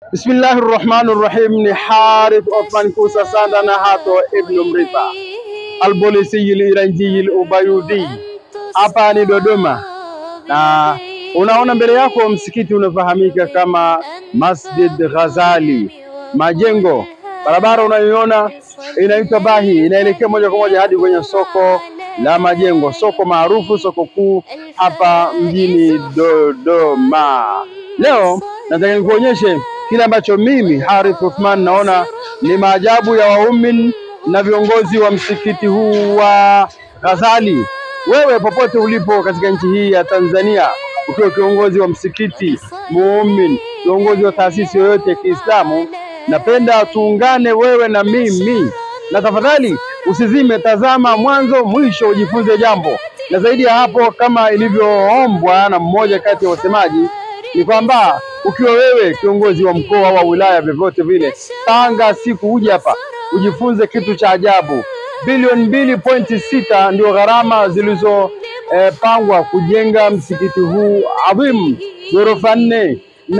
Bismillahi rahmani rahim. Ni Harith Othman Kusa Sanda na Hato Ibnu Mrifa Albolisi Iranji Ubayudi, hapa ni Dodoma, na unaona mbele yako msikiti unafahamika kama Masjid Ghazali. Majengo, barabara unayoiona inaitwa Bahi, inaelekea moja kwa moja hadi kwenye soko la Majengo, soko maarufu, soko kuu hapa mjini Dodoma. Leo nataka nikuonyeshe kile ambacho mimi Harith Uthman naona ni maajabu ya waumini na viongozi wa msikiti huu wa Ghazali. Wewe popote ulipo katika nchi hii ya Tanzania, ukiwa kiongozi wa msikiti, muumini, kiongozi wa taasisi yoyote ya Kiislamu, napenda tuungane wewe na mimi, na tafadhali usizime, tazama mwanzo mwisho, ujifunze jambo. Na zaidi ya hapo, kama ilivyoombwa na mmoja kati ya wasemaji, ni kwamba ukiwa wewe kiongozi wa mkoa wa wilaya, vyovyote vile, panga siku uje hapa ujifunze kitu cha ajabu. Bilioni mbili pointi sita ndio gharama zilizopangwa eh, kujenga msikiti huu adhimu, ghorofa nne,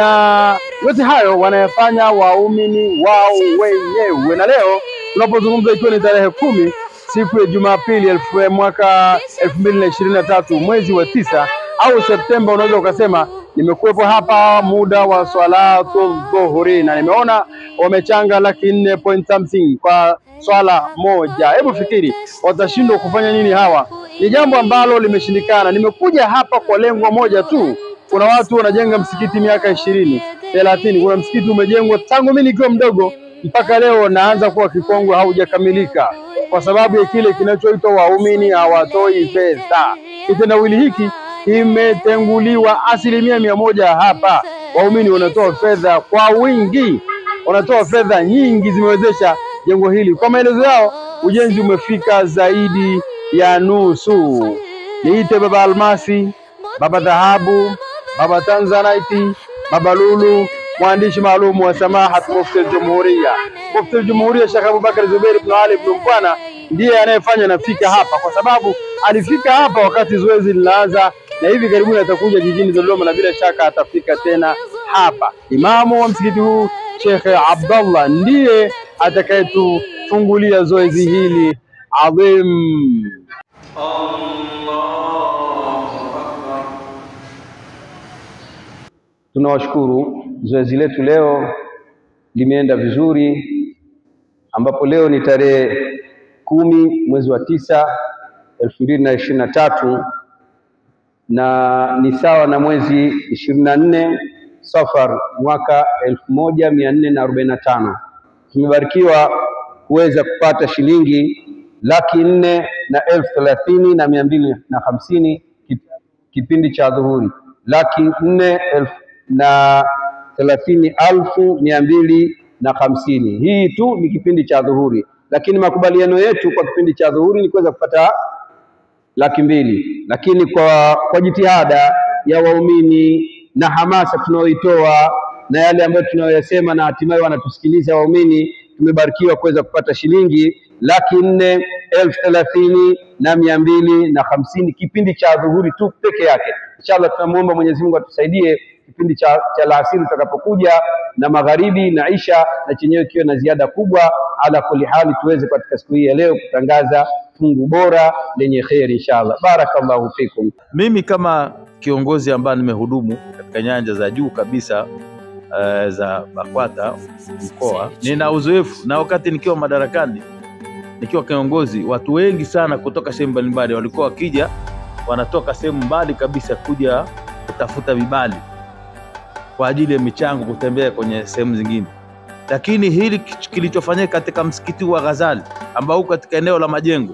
na yote hayo wanayafanya waumini wao wenyewe. Na leo tunapozungumza, ikiwa ni tarehe kumi siku ya Jumapili elfu mwaka elfu mbili na ishirini na tatu mwezi wa tisa au Septemba, unaweza ukasema nimekuwepo hapa muda wa swalatu dhuhuri na nimeona wamechanga laki nne point something kwa swala moja. Hebu fikiri watashindwa kufanya nini hawa? Ni jambo ambalo limeshindikana. Nimekuja hapa kwa lengo moja tu. Kuna watu wanajenga msikiti miaka ishirini thelathini. Kuna msikiti umejengwa tangu mimi nikiwa mdogo mpaka leo naanza kuwa kikongwe, haujakamilika kwa sababu ya kile kinachoitwa waumini hawatoi fedha. Kitendawili hiki imetenguliwa asilimia mia moja hapa. Waumini wanatoa fedha kwa wingi, wanatoa fedha nyingi, zimewezesha jengo hili. Kwa maelezo yao, ujenzi umefika zaidi ya nusu. Niite baba Almasi, baba Dhahabu, baba Tanzanite, baba Lulu, mwandishi maalum wa Samahat Mufti al-Jumhuria, Mufti al-Jumhuria Sheikh Abubakar Zubair ibn Ali ibn Mkwana ndiye anayefanya nafika hapa, kwa sababu alifika hapa wakati zoezi linaanza na hivi karibuni atakuja jijini Dodoma na bila shaka atafika tena hapa. Imamu wa msikiti huu Sheikh Abdallah ndiye atakayetufungulia zoezi hili adhim. Tunawashukuru, zoezi letu leo limeenda vizuri, ambapo leo ni tarehe kumi mwezi wa tisa elfu mbili na ishirini na tatu na ni sawa na mwezi ishirini na nne Safar mwaka elfu moja mia nne na arobaini na tano. Tumebarikiwa kuweza kupata shilingi laki nne na elfu thelathini na mia mbili na hamsini kipindi cha dhuhuri, laki nne elfu na thelathini alfu mia mbili na hamsini. Hii tu ni kipindi cha dhuhuri, lakini makubaliano yetu kwa kipindi cha dhuhuri ni kuweza kupata laki mbili, lakini kwa, kwa jitihada ya waumini na hamasa tunayoitoa na yale ambayo tunayoyasema na hatimaye wanatusikiliza waumini, tumebarikiwa kuweza kupata shilingi laki nne elfu thelathini na mia mbili na hamsini kipindi cha dhuhuri tu peke yake. Inshallah tunamuomba Mwenyezi Mungu atusaidie kipindi cha, cha alasiri tutakapokuja na magharibi na isha na chenyewe kiwe na ziada kubwa. Ala kulli hali, tuweze katika siku hii ya leo kutangaza fungu bora lenye kheri inshallah. Barakallahu fikum. Mimi kama kiongozi ambaye nimehudumu katika nyanja za juu kabisa uh, za BAKWATA mkoa, nina uzoefu na wakati nikiwa madarakani, nikiwa kiongozi, watu wengi sana kutoka sehemu mbalimbali walikuwa wakija, wanatoka sehemu mbali kabisa kuja kutafuta vibali kwa ajili ya michango, kutembea kwenye sehemu zingine. Lakini hili kilichofanyika katika msikiti wa Ghazali ambao uko katika eneo la Majengo,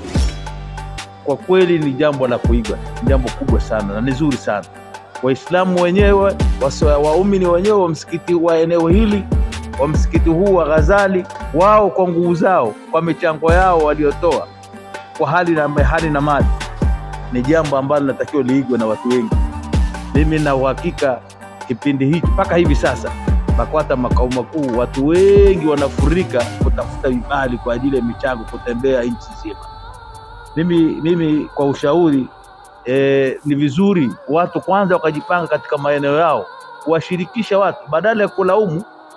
kwa kweli ni jambo la kuigwa, ni jambo kubwa sana na ni zuri sana. Waislamu wenyewe, waumini wenyewe wa msikiti wa eneo hili wa msikiti huu wa Ghazali, wao kwa nguvu zao, kwa michango yao waliotoa kwa hali na hali na mali, ni jambo ambalo linatakiwa liigwe na watu wengi. Mimi na uhakika kipindi hiki mpaka hivi sasa BAKWATA makao makuu, watu wengi wanafurika kutafuta vibali kwa ajili ya michango, kutembea nchi nzima. Mimi, mimi kwa ushauri e, ni vizuri watu kwanza wakajipanga katika maeneo yao, kuwashirikisha watu badala ya kulaumu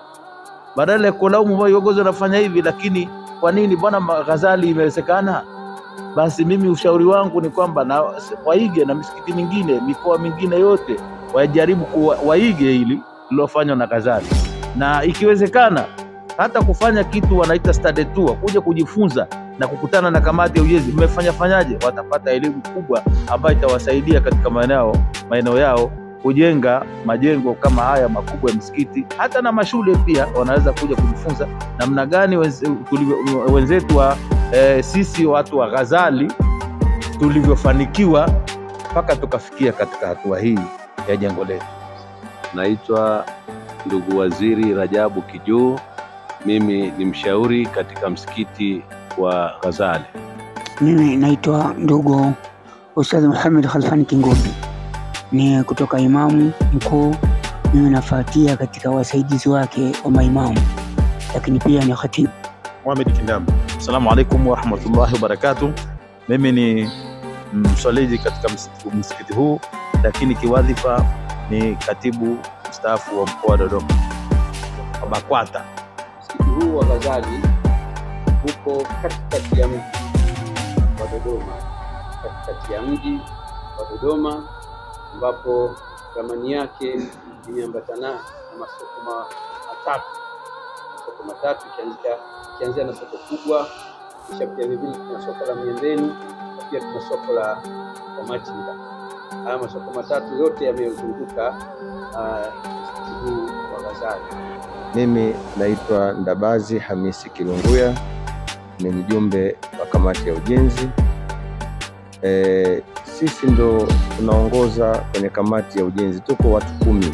badala ya kulaumu kwamba viongozi wanafanya hivi, lakini kwa nini bwana ma- Ghazali imewezekana? Basi mimi ushauri wangu ni kwamba na waige na misikiti mingine, mikoa mingine yote wajaribu kuwa, waige hili lilofanywa na Ghazali, na ikiwezekana hata kufanya kitu wanaita study tour, kuja kujifunza na kukutana na kamati ya ujenzi, mmefanya fanyaje, watapata elimu kubwa ambayo itawasaidia katika maeneo maeneo yao kujenga majengo kama haya makubwa ya msikiti, hata na mashule pia wanaweza kuja kujifunza namna gani wenze- tulivyo- wenzetu wa eh, sisi watu wa Ghazali tulivyofanikiwa mpaka tukafikia katika hatua hii ya jengo letu. Naitwa ndugu Waziri Rajabu Kijuu. Mimi ni mshauri katika msikiti wa Ghazali. Mimi naitwa ndugu Ustadh Muhammad Khalfani Kingobi, ni kutoka imamu mkuu. Mimi nafuatia katika wasaidizi wake wa maimamu, lakini pia ni khatibu. Mohamed Kindamba. Assalamu alaikum warahmatullahi wabarakatuh. Mimi ni mswaliji katika msikiti, msikiti huu, lakini kiwadhifa ni katibu mstaafu wa mkoa wa Dodoma wa BAKWATA. Msikiti huu wa Ghazali uko katikati ya mji wa Dodoma, katikati ya mji wa Dodoma ambapo ramani yake imeambatana na masoko ma- matatu, masoko matatu ikianzia ikianzia na soko kubwa, kisha pia vilevile tuna soko la Miembeni na pia tuna soko la la Machinga. Haya masoko matatu yote yamezunguka ah, msikiti huu wa Ghazali. Mimi naitwa Ndabazi Hamisi Kilunguya, ni mjumbe wa kamati ya ujenzi. E, sisi ndo tunaongoza kwenye kamati ya ujenzi, tuko watu kumi.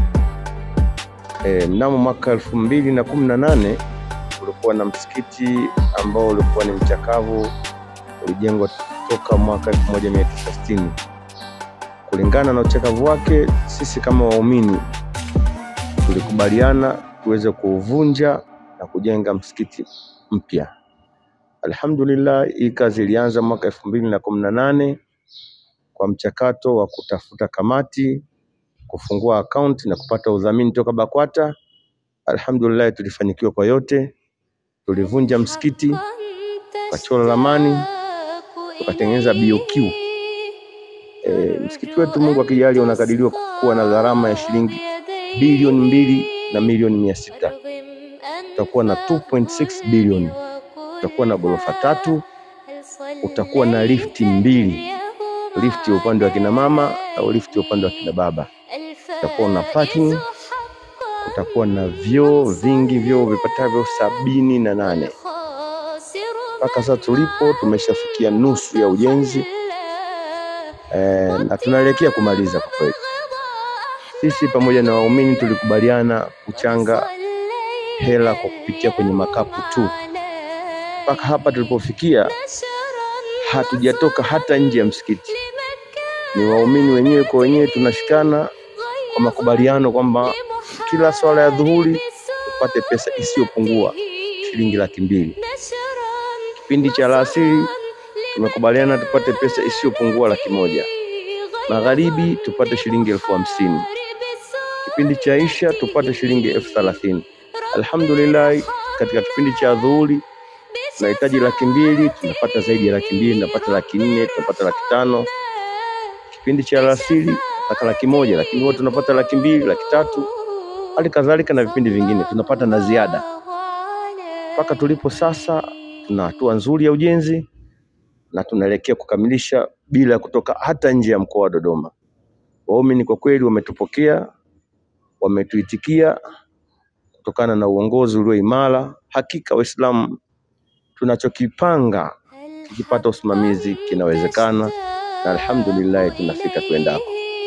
E, mnamo mwaka elfu mbili na kumi na nane kulikuwa na msikiti ambao ulikuwa ni mchakavu, ulijengwa toka mwaka 1960 kulingana na uchakavu wake, sisi kama waumini tulikubaliana tuweze kuuvunja na kujenga msikiti mpya. Alhamdulillah, hii kazi ilianza mwaka elfu mbili na kumi na nane kwa mchakato wa kutafuta kamati, kufungua akaunti na kupata udhamini toka BAKWATA. Alhamdulillah, tulifanikiwa kwa yote. Tulivunja msikiti, tukachora ramani, tukatengeneza BOQ. E, msikiti wetu Mungu akijali unakadiriwa kuwa na gharama ya shilingi bilioni mbili na milioni mia sita. Utakuwa na 2.6 bilioni. Utakuwa na ghorofa tatu, utakuwa na lifti mbili, lifti ya upande wa kina mama au lifti ya upande wa kina baba. Utakuwa na parking, utakuwa na vyoo vingi, vyoo vipatavyo sabini na nane. Mpaka sasa tulipo tumeshafikia nusu ya ujenzi eh, na tunaelekea kumaliza kwa kweli. Sisi pamoja na waumini tulikubaliana kuchanga hela kwa kupitia kwenye makapu tu. Mpaka hapa tulipofikia, hatujatoka hata nje ya msikiti. Ni waumini wenyewe kwa wenyewe tunashikana kwa makubaliano kwamba kila swala ya dhuhuri tupate pesa isiyopungua shilingi laki mbili. Kipindi cha alasiri tumekubaliana tupate pesa isiyopungua laki moja. Magharibi tupate shilingi elfu hamsini. Kipindi cha isha tupate shilingi elfu thelathini. Alhamdulillah, katika kipindi cha dhuhuri tunahitaji laki mbili, tunapata zaidi ya laki mbili, tunapata laki nne, tunapata laki tano. Kipindi cha alasiri mpaka laki moja, lakini huwa tunapata laki mbili, laki tatu, hali kadhalika na vipindi vingine tunapata na ziada. Mpaka tulipo sasa, tuna hatua nzuri ya ujenzi na tunaelekea kukamilisha bila ya kutoka hata nje ya mkoa wa Dodoma. Waumini kwa kweli wametupokea, wametuitikia kutokana na uongozi ulio imara. Hakika Waislamu tunachokipanga kikipata usimamizi kinawezekana, na alhamdulillah tunafika tuendako.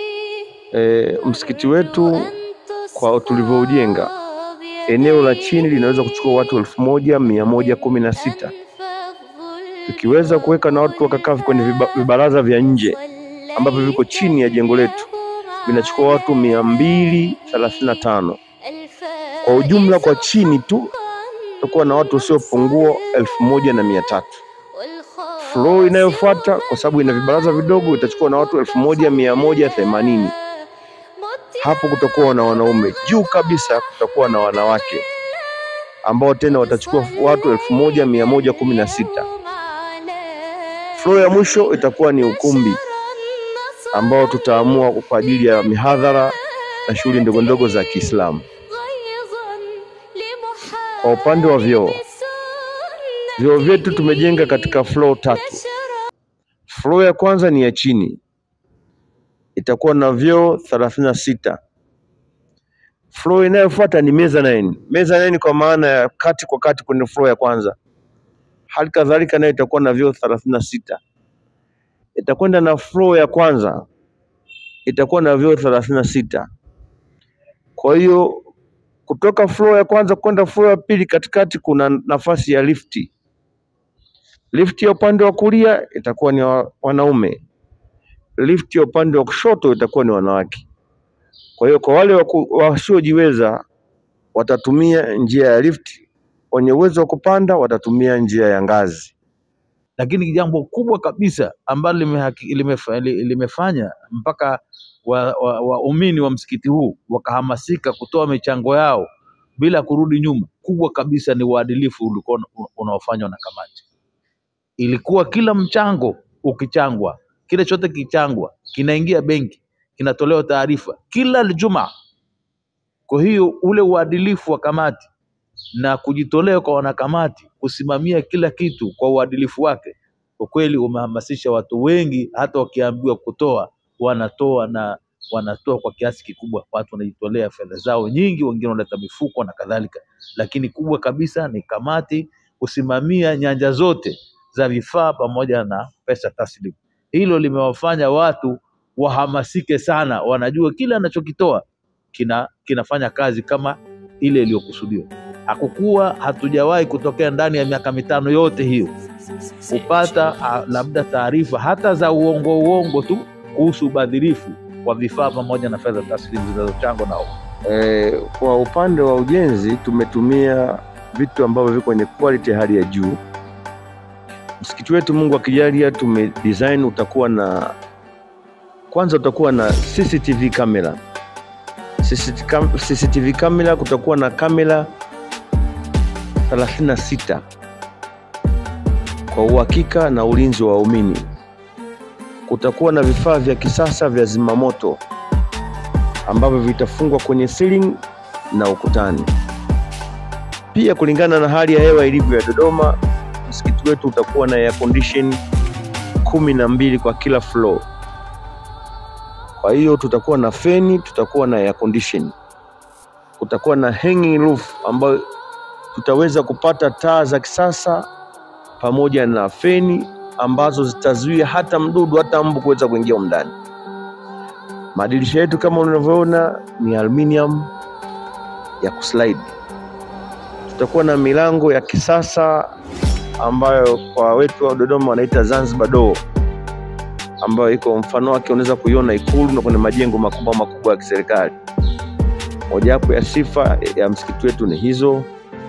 E, msikiti wetu kwa tulivyoujenga, eneo la chini linaweza kuchukua watu elfu moja mia moja kumi na sita tukiweza kuweka na watu wakakaa kwenye viba- vibaraza vya nje ambavyo viko chini ya jengo letu vinachukua watu mia mbili thelathini na tano kwa ujumla. Kwa chini tu tutakuwa na watu wasiopungua elfu moja na mia tatu. Floor inayofuata kwa sababu ina vibaraza vidogo itachukua na watu elfu moja mia moja themanini. Hapo kutakuwa na wanaume, juu kabisa kutakuwa na wanawake. ambao tena watachukua watu elfu moja mia moja kumi na sita. Floor ya mwisho itakuwa ni ukumbi ambao tutaamua kwa ajili ya mihadhara na shughuli ndogo ndogo za Kiislamu. Kwa upande wa vyoo, vyoo vyetu tumejenga katika floor tatu. Floor ya kwanza ni ya chini, itakuwa na vyoo thelathini na sita. Floor inayofuata ni mezzanine. Mezzanine kwa maana ya kati kwa kati kwenye floor ya kwanza. Hali kadhalika nayo itakuwa na vyoo thelathini na sita. Itakwenda na floor ya kwanza itakuwa na vyoo thelathini na sita. Kwa hiyo kutoka floor ya kwanza kwenda floor ya pili, katikati kuna nafasi ya lifti. Lifti ya upande wa kulia itakuwa ni wa- wanaume, lifti ya upande wa kushoto itakuwa ni wanawake. Kwa hiyo kwa wale waku- wasiojiweza watatumia njia ya lifti, wenye uwezo wa kupanda watatumia njia ya ngazi. lakini jambo kubwa kabisa ambalo limehaki- limefa- li- limefanya mpaka waumini wa, wa waumini wa msikiti huu wakahamasika kutoa michango yao bila kurudi nyuma, kubwa kabisa ni uadilifu ulikuwa una- unaofanywa na kamati. Ilikuwa kila mchango ukichangwa, kile chote kichangwa, kinaingia benki, kinatolewa taarifa kila Ijumaa. Kwa hiyo ule uadilifu wa kamati na kujitolea kwa wanakamati kusimamia kila kitu kwa uadilifu wake, kwa kweli umehamasisha watu wengi, hata wakiambiwa kutoa wanatoa na wanatoa kwa kiasi kikubwa. Watu wanajitolea fedha zao nyingi, wengine wanaleta mifuko na kadhalika, lakini kubwa kabisa ni kamati kusimamia nyanja zote za vifaa pamoja na pesa taslim. Hilo limewafanya watu wahamasike sana, wanajua kile anachokitoa kina kinafanya kazi kama ile iliyokusudiwa. Hakukuwa hatujawahi kutokea ndani ya miaka mitano yote hiyo kupata ah, labda taarifa hata za uongo uongo tu kuhusu ubadhirifu wa vifaa pamoja na fedha taslimu zinazochangwa na umma. E, kwa upande wa ujenzi tumetumia vitu ambavyo viko kwenye quality ya hali ya juu. Msikiti wetu Mungu akijalia, tume design utakuwa na kwanza, utakuwa na CCTV kamera. CCTV kam- CCTV kamera, kutakuwa na kamera 36 kwa uhakika na ulinzi wa waumini. Kutakuwa na vifaa vya kisasa vya zimamoto ambavyo vitafungwa kwenye ceiling na ukutani. Pia kulingana na hali ya hewa ilivyo ya Dodoma, msikiti wetu utakuwa na air condition kumi na mbili kwa kila floor. Kwa hiyo tutakuwa na feni, tutakuwa na air condition, kutakuwa na hanging roof ambayo tutaweza kupata taa za kisasa pamoja na feni ambazo zitazuia hata mdudu hata mbu kuweza kuingia humu ndani. Madirisha yetu kama unavyoona ni aluminium ya kuslide. Tutakuwa na milango ya kisasa ambayo kwa wetu wa Dodoma wanaita Zanzibar door, ambayo iko mfano wake unaweza kuiona Ikulu na kwenye majengo makubwa makubwa ya kiserikali. Mojawapo ya sifa ya msikiti wetu ni hizo.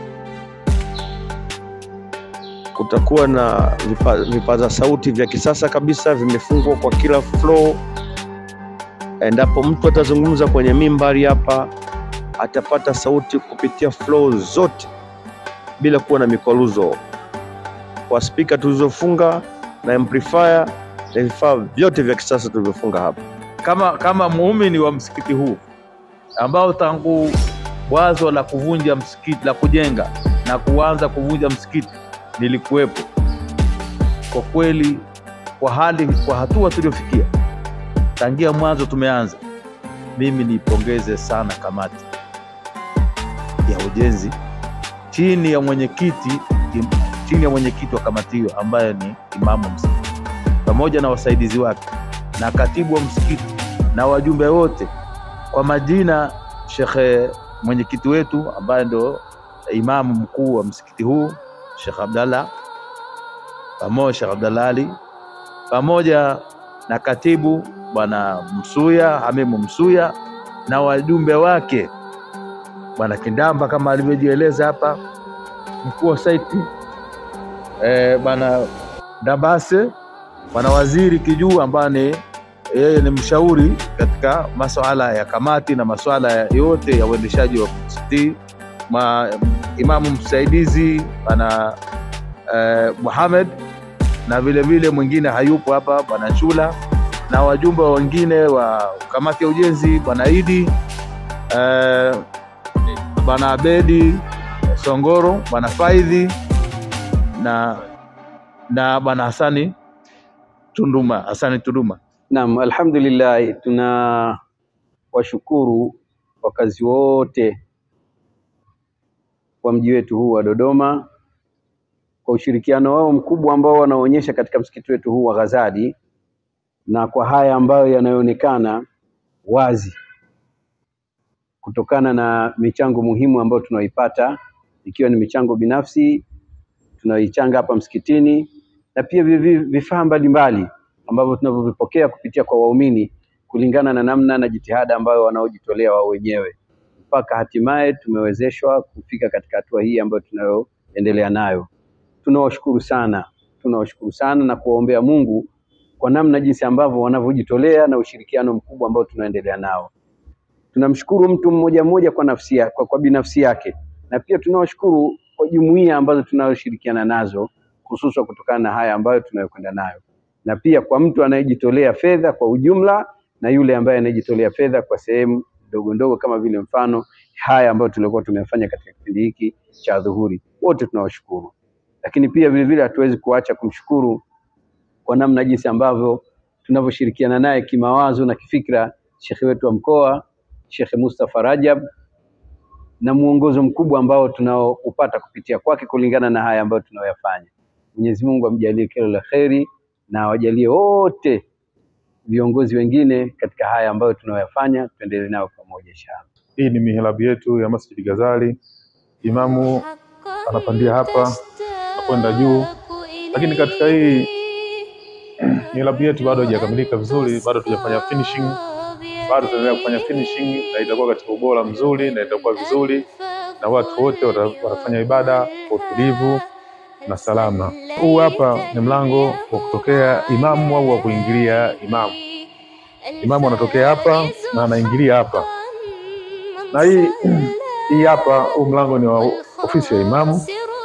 Kutakuwa na vipa, vipaza sauti vya kisasa kabisa vimefungwa kwa kila floor endapo mtu atazungumza kwenye mimbari hapa atapata sauti kupitia floor zote bila kuwa na mikwaruzo, kwa spika tulizofunga na amplifier na vifaa vyote vya kisasa tulivyofunga hapa. Kama kama muumini wa msikiti huu ambao tangu wazo la kuvunja msikiti la kujenga na kuanza kuvunja msikiti nilikuwepo. Kwa kweli, kwa hali kwa hatua tuliofikia tangia mwanzo tumeanza, mimi niipongeze sana kamati ya ujenzi chini ya mwenyekiti chini ya mwenyekiti wa kamati hiyo ambaye ni imamu wa msikiti pamoja na wasaidizi wake na katibu wa msikiti na wajumbe wote kwa majina, shekhe mwenyekiti wetu ambaye ndo imamu mkuu wa msikiti huu Sheikh Abdallah pamoja Sheikh Abdallah Ali pamoja na katibu bwana Msuya Hamimu Msuya na wajumbe wake bwana Kindamba kama alivyojieleza hapa, mkuu wa saiti eh, bwana Dabase, bwana waziri Kijuu ambaye ni yeye ni mshauri katika masuala ya kamati na masuala yote ya uendeshaji wa msikiti ma, imamu msaidizi bwana eh, Muhammad na vile vile mwingine hayupo hapa bwana Chula na wajumbe wengine wa kamati ya ujenzi bwana Idi eh, bwana Abedi Songoro bwana Faidhi na na bwana Hasani Tunduma Hasani Tunduma. Naam, alhamdulillah, tuna washukuru wakazi wote wa mji wetu huu wa Dodoma kwa ushirikiano wao mkubwa ambao wanaonyesha katika msikiti wetu huu wa Ghazali na kwa haya ambayo yanayoonekana wazi kutokana na michango muhimu ambayo tunaoipata ikiwa ni michango binafsi tunaoichanga hapa msikitini na pia vivi- vifaa mbalimbali ambavyo tunavyovipokea kupitia kwa waumini kulingana na namna na jitihada ambayo wanaojitolea wao wenyewe mpaka hatimaye tumewezeshwa kufika katika hatua hii ambayo tunayoendelea nayo. Tunawashukuru sana, tunawashukuru sana na kuwaombea Mungu kwa namna jinsi ambavyo wanavyojitolea na ushirikiano mkubwa ambao tunaendelea nao. Tunamshukuru mtu mmoja mmoja kwa nafsi ya, kwa, kwa binafsi yake na pia tunawashukuru kwa jumuiya ambazo tunayoshirikiana nazo hususan kutokana na haya ambayo tunayokwenda nayo, na pia kwa mtu anayejitolea fedha kwa ujumla na yule ambaye anayejitolea fedha kwa sehemu ndogo ndogo, kama vile mfano haya ambayo tulikuwa tumefanya katika kipindi hiki cha dhuhuri, wote tunawashukuru. Lakini pia vile vile hatuwezi kuacha kumshukuru kwa namna jinsi ambavyo tunavyoshirikiana naye kimawazo na kifikra, shekhe wetu wa mkoa Shekhe Mustafa Rajab na mwongozo mkubwa ambao tunaoupata kupitia kwake kulingana na haya ambayo tunayoyafanya. Mwenyezi Mungu amjalie kila la kheri na awajalie wote viongozi wengine katika haya ambayo tunayoyafanya, tuendelee nao pamoja inshallah. Hii ni mihelabu yetu ya Masjid Ghazali. Imamu anapandia hapa na kwenda juu, lakini katika hii mihelabu yetu bado haijakamilika vizuri, bado tujafanya finishing, bado tunaendelea kufanya finishing na itakuwa katika ubora mzuri na itakuwa vizuri na watu wote wata- watafanya ibada kwa utulivu na salama. Huu hapa ni mlango wa kutokea imamu au wa kuingilia imamu. Imamu anatokea hapa na anaingilia hapa, na hii hii hapa, huu mlango ni wa ofisi ya imamu.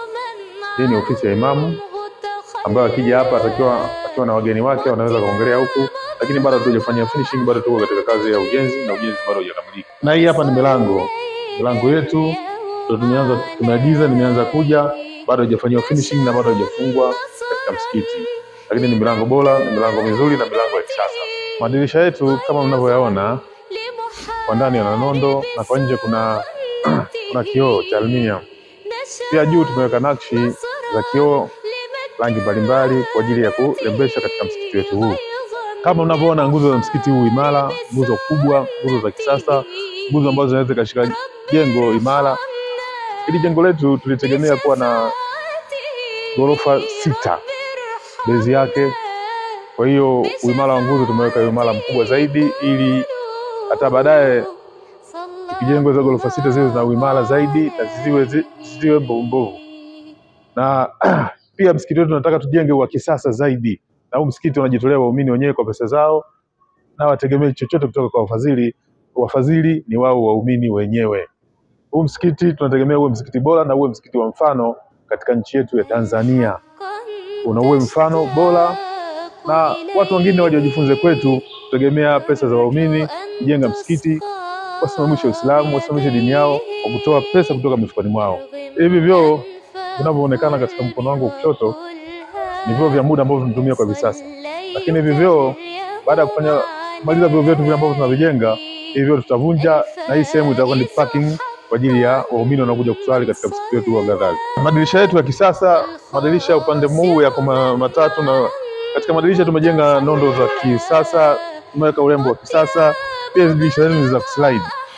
Hii ni ofisi ya imamu ambayo akija hapa atakiwa akiwa na wageni wake wanaweza kuongelea huku, lakini bado hatujafanya finishing, bado tuko katika kazi ya ujenzi na ujenzi bado haujakamilika. Na hii hapa ni milango, milango yetu ndio tumeanza, tumeagiza, nimeanza kuja, bado haijafanyiwa finishing na bado haijafungwa katika msikiti, lakini ni milango bora, ni milango mizuri na milango ya kisasa. Madirisha yetu kama mnavyoyaona kwa ndani yana nondo na kwa nje kuna kuna kioo cha aluminium. Pia juu tumeweka nakshi za kioo rangi mbalimbali kwa ajili ya kurembesha katika msikiti wetu huu. Kama unavyoona nguzo za msikiti huu imara, nguzo kubwa, nguzo za kisasa, nguzo ambazo zinaweza ikashika jengo imara. Hili jengo letu tulitegemea kuwa na ghorofa sita bezi yake. Kwa hiyo uimara wa nguzo tumeweka uimara mkubwa zaidi, ili hata baadaye ikijengwa hizo ghorofa sita ziwe zina uimara zaidi na zisiwe zi- zisiwe mbovu mbovu. Na pia msikiti wetu tunataka tujenge wa kisasa zaidi, na huu msikiti unajitolea waumini wenyewe kwa pesa zao, na wategemei chochote kutoka kwa wafadhili. Wafadhili ni wao waumini wenyewe. Huu msikiti tunategemea uwe msikiti bora na uwe msikiti wa mfano katika nchi yetu ya Tanzania, una uwe mfano bora na watu wengine waje wajifunze kwetu. Tutegemea pesa za waumini kujenga msikiti, wasimamishe Uislamu, wasimamishe dini yao kwa kutoa pesa kutoka mifukoni mwao. Hivi vyoo vinavyoonekana katika mkono wangu wa kushoto ni vyoo vya muda ambavyo tunatumia kwa hivi sasa, lakini hivi vyoo baada ya kufanya kumaliza vyoo vyetu vile ambavyo tunavijenga, hivi vyoo tutavunja na hii sehemu itakuwa ni parking kwa ajili ya waumini wanaokuja kuswali katika msikiti wetu wa Ghazali. Madirisha yetu ya kisasa, madirisha upande huu yako ma- matatu, na katika madirisha tumejenga nondo za kisasa, tumeweka urembo wa kisasa. Pia hizi dirisha zenu ni za kuslide,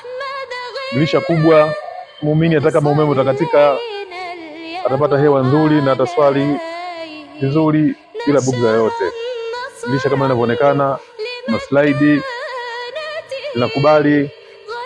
dirisha kubwa. Muumini hata kama umeme utakatika atapata hewa nzuri na ataswali vizuri bila bugza yoyote. Dirisha kama linavyoonekana, na slide linakubali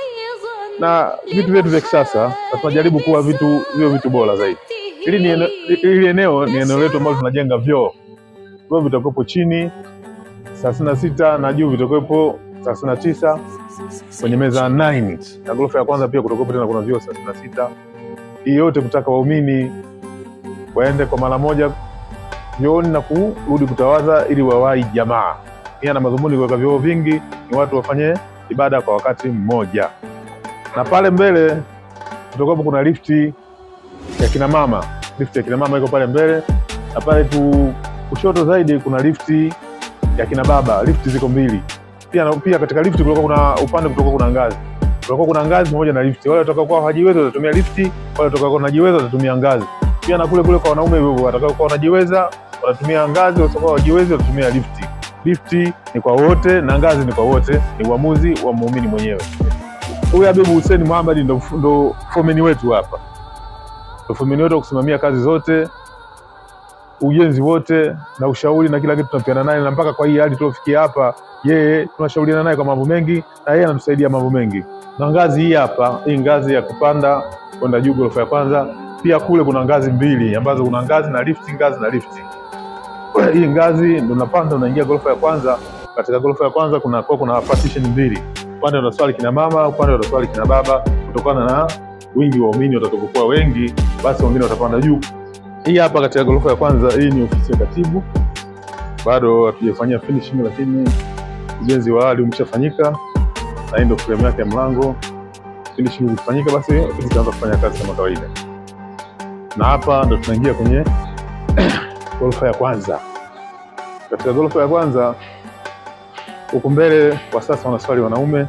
na vitu vyetu vya kisasa, na tunajaribu kuwa vitu vio vitu bora zaidi. Hili ni ene- hili eneo ni eneo letu ambalo tunajenga vyoo. Vyoo vitakuwepo chini thelathini na sita na juu vitakuwepo thelathini na tisa kwenye meza 9 na ghorofa ya kwanza pia kutakuwepo tena kuna vyoo thelathini na sita hii yote kutaka waumini waende kwa mara moja vyooni na kurudi kutawadha ili wawahi jamaa. Nia na madhumuni kuweka vyoo vingi ni watu wafanye ibada kwa wakati mmoja, na pale mbele kutakuwa kuna lifti ya kina mama. Lifti ya kina mama iko pale mbele, na pale tu kushoto zaidi kuna lifti ya kina baba. Lifti ziko mbili pia, na pia katika lifti kulikuwa kuna upande kutoka kuna ngazi kulikuwa kuna ngazi pamoja na lifti. Wale watakaokuwa hawajiweza watatumia lifti, wale watakaokuwa wanajiweza watatumia ngazi. Pia na kule kule kwa wanaume hivyo hivyo, watakaokuwa wanajiweza watatumia ngazi, watakaokuwa hawajiwezi watatumia lifti. Lifti ni kwa wote na ngazi ni kwa wote, ni uamuzi wa muumini mwenyewe. Huyu Habibu Hussein Muhammad ndo, ndo fomeni wetu hapa, ndo fomeni wetu wa kusimamia kazi zote, ujenzi wote na ushauri na kila kitu tunapeana naye, na mpaka kwa hii hali tuliofikia hapa, yeye tunashauriana naye kwa mambo mengi, na yeye anatusaidia mambo mengi. Na ngazi hii hapa, hii ngazi ya kupanda kwenda juu ghorofa ya kwanza, pia kule kuna ngazi mbili ambazo kuna ngazi na lifti, ngazi na lifti. Hii ngazi ndo unapanda unaingia ghorofa ya kwanza. Katika ghorofa ya kwanza kuna kwa kuna partition mbili, upande unaswali kina mama, upande unaswali kina baba. Kutokana na wingi wa waumini watakapokuwa wengi, basi wengine watapanda juu. Hii hapa katika ghorofa ya kwanza, hii ni ofisi ya katibu, bado hatujafanyia finishing, lakini ujenzi wa awali umeshafanyika na hii ndio frame yake ya mlango. Finishing ikifanyika, basi ofisi itaanza kufanya kazi kama kawaida, na hapa ndo tunaingia kwenye ghorofa ya kwanza. Katika ghorofa ya kwanza huku mbele kwa sasa wanaswali wanaume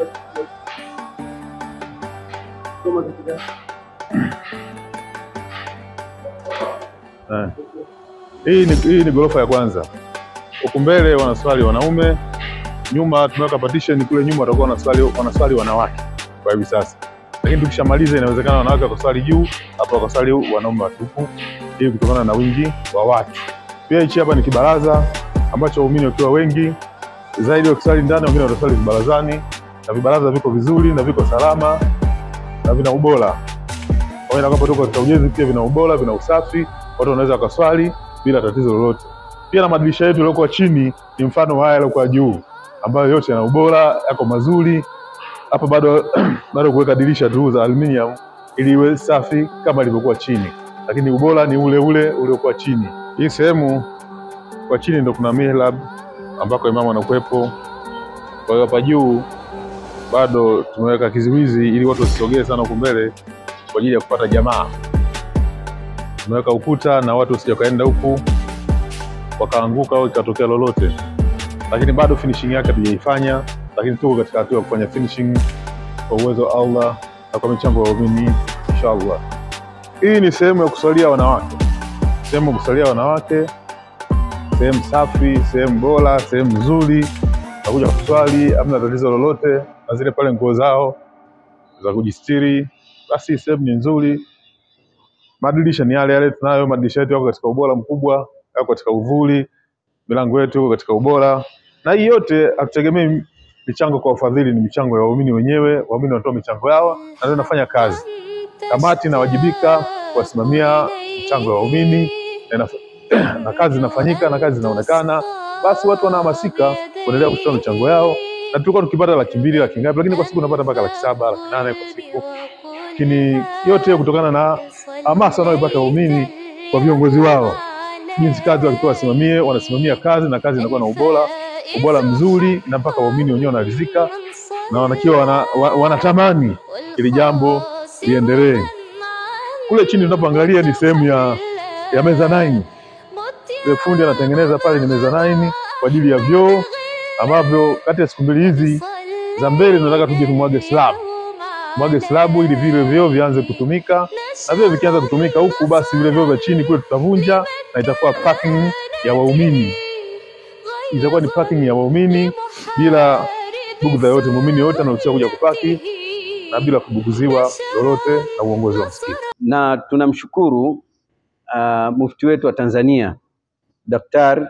Eh. Hii ni, hii ni ghorofa ya kwanza. Huku mbele wanaswali wanaume, nyuma tumeweka partition kule nyuma watakuwa wanaswali wanaswali wanawake kwa hivi sasa, lakini tukishamaliza inawezekana wanawake wakaswali juu, hapa wakaswali wanaume watupu, hii kutokana na wingi wa watu. Pia hichi hapa ni kibaraza ambacho waumini wakiwa wengi zaidi wakiswali ndani, wengine wataswali vibarazani, na vibaraza viko vizuri na viko salama na vina ubora pamoja na kwamba tuko katika ujenzi, pia vina ubora, vina usafi, watu wanaweza wakaswali bila tatizo lolote. Pia na madirisha yetu yaliyokuwa chini ni mfano wa haya yaliyokuwa juu, ambayo yote yana ubora, yako mazuri. Hapa bado bado kuweka dirisha tu za aluminium ili iwe safi kama ilivyokuwa chini, lakini ubora ni ule ule uliokuwa chini. Hii sehemu kwa chini ndo kuna mihrab ambako imamu anakuwepo. Kwa hiyo hapa juu bado tumeweka kizuizi ili watu wasisogee sana huku mbele kwa ajili ya kupata jamaa. Tumeweka ukuta na watu wasije wakaenda huku wakaanguka au ikatokea lolote, lakini bado finishing yake hatujaifanya, lakini tuko katika hatua ya kufanya finishing kwa uwezo wa Allah na kwa michango ya waumini inshallah. Hii ni sehemu ya kusalia wanawake, sehemu ya kusalia wanawake, sehemu safi, sehemu bora, sehemu nzuri, nakuja kuswali, hamna tatizo lolote, na zile pale nguo zao za kujistiri, basi sehemu ni nzuri. Madirisha ni yale yale tunayo, madirisha yetu yako katika ubora mkubwa, yako katika uvuli, milango yetu iko katika ubora, na hii yote hatutegemei michango kwa ufadhili, ni michango ya waumini wenyewe. Waumini wanatoa michango yao na ndio nafanya kazi. Kamati inawajibika kuwasimamia michango ya waumini na, inaf- na kazi inafanyika na kazi zinaonekana, basi watu wanahamasika kuendelea kutoa michango yao, na tulikuwa tukipata laki mbili laki ngapi, lakini kwa siku unapata mpaka laki saba laki nane kwa siku, lakini yote hiyo kutokana na hamasa wanayoipata waumini kwa viongozi wao, jinsi kazi wakipewa wasimamie, wanasimamia kazi na kazi inakuwa na ubora ubora mzuri, na mpaka waumini wenyewe wanaridhika na wanakiwa wana, wa, wanatamani ili jambo liendelee. Kule chini tunapoangalia ni sehemu ya, ya meza 9 Yule fundi anatengeneza pale ni meza 9 kwa ajili ya vyoo ambavyo kati ya siku mbili hizi za mbele tunataka tuje tumwage slab mwage slabu ili vile vyoo vianze kutumika, na vile vikianza kutumika huku, basi vile vyoo vya chini kule tutavunja na itakuwa parking ya waumini, itakuwa ni parking ya waumini bila bugudha yote. Muumini yote anaruhusiwa kuja kupaki na bila kubuguziwa lolote na uongozi wa msikiti. na tunamshukuru uh, mufti wetu wa Tanzania Daktari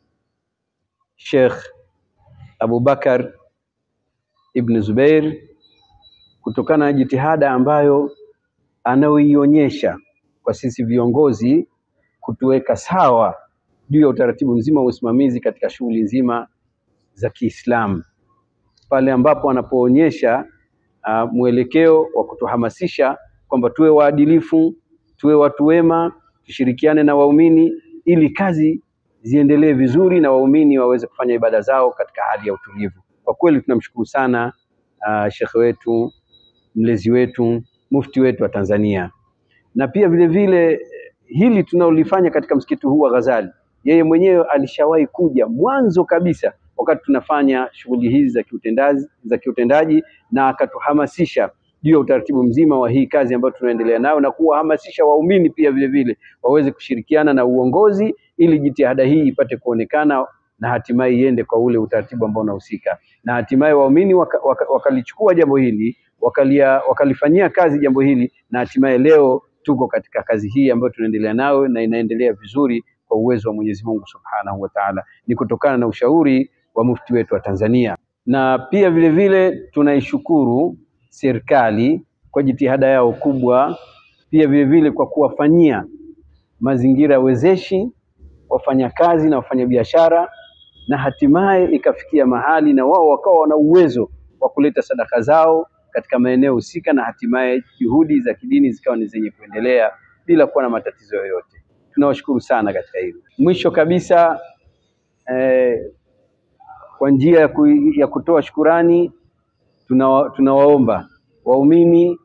Sheikh Abubakar Ibn Zubair kutokana na jitihada ambayo anayoionyesha kwa sisi viongozi kutuweka sawa juu ya utaratibu mzima wa usimamizi katika shughuli nzima za Kiislamu, pale ambapo anapoonyesha uh, mwelekeo wa kutuhamasisha kwamba tuwe waadilifu, tuwe watu wema, tushirikiane na waumini ili kazi ziendelee vizuri na waumini waweze kufanya ibada zao katika hali ya utulivu. Kwa kweli tunamshukuru sana uh, shekhe wetu, mlezi wetu, mufti wetu wa Tanzania, na pia vile vile hili tunalolifanya katika msikiti huu wa Ghazali, yeye mwenyewe alishawahi kuja mwanzo kabisa wakati tunafanya shughuli hizi za kiutendaji, za kiutendaji na akatuhamasisha juu ya utaratibu mzima wa hii kazi ambayo tunaendelea nayo na kuwahamasisha waumini pia vile vile waweze kushirikiana na uongozi ili jitihada hii ipate kuonekana na hatimaye iende kwa ule utaratibu ambao unahusika, na hatimaye waumini wakalichukua waka, waka jambo hili wakalia, wakalifanyia kazi jambo hili, na hatimaye leo tuko katika kazi hii ambayo tunaendelea nayo na inaendelea vizuri kwa uwezo wa Mwenyezi Mungu Subhanahu wa Ta'ala. Ni kutokana na ushauri wa mufti wetu wa Tanzania, na pia vile vile tunaishukuru serikali kwa jitihada yao kubwa, pia vile vile kwa kuwafanyia mazingira wezeshi wafanyakazi na wafanyabiashara, na hatimaye ikafikia mahali na wao wakawa wana uwezo wa kuleta sadaka zao katika maeneo husika, na hatimaye juhudi za kidini zikawa ni zenye kuendelea bila kuwa na matatizo yoyote. Tunawashukuru sana katika hilo. Mwisho kabisa eh, kwa njia ya, ku, ya kutoa shukurani tunawa, tunawaomba waumini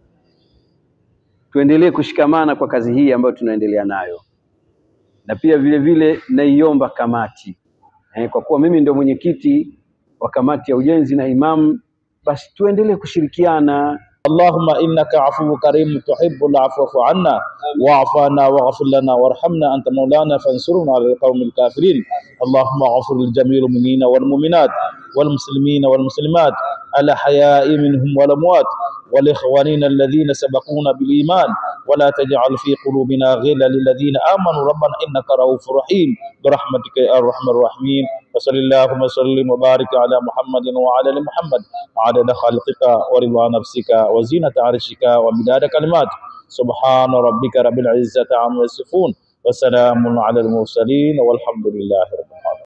tuendelee kushikamana kwa kazi hii ambayo tunaendelea nayo, na pia vile vile naiomba kamati eh, kwa kuwa mimi ndio mwenyekiti wa kamati ya ujenzi na imamu, basi tuendelee kushirikiana اللهم إنك عفو كريم تحب العفو فاعف عنا واعف عنا واغفر لنا وارحمنا أنت مولانا فانصرنا على القوم الكافرين اللهم اغفر لجميع المؤمنين والمؤمنات والمسلمين والمسلمات الأحياء منهم والأموات والإخواننا الذين سبقونا بالإيمان ولا تجعل في قلوبنا غلا للذين آمنوا ربنا إنك رؤوف رحيم برحمتك يا أرحم الراحمين وصل اللهم وسلم وبارك على محمد وعلى ال محمد عدد خلقك ورضا نفسك وزينة عرشك ومداد كلمات سبحان ربك رب العزة عما يصفون وسلام على المرسلين والحمد لله رب العالمين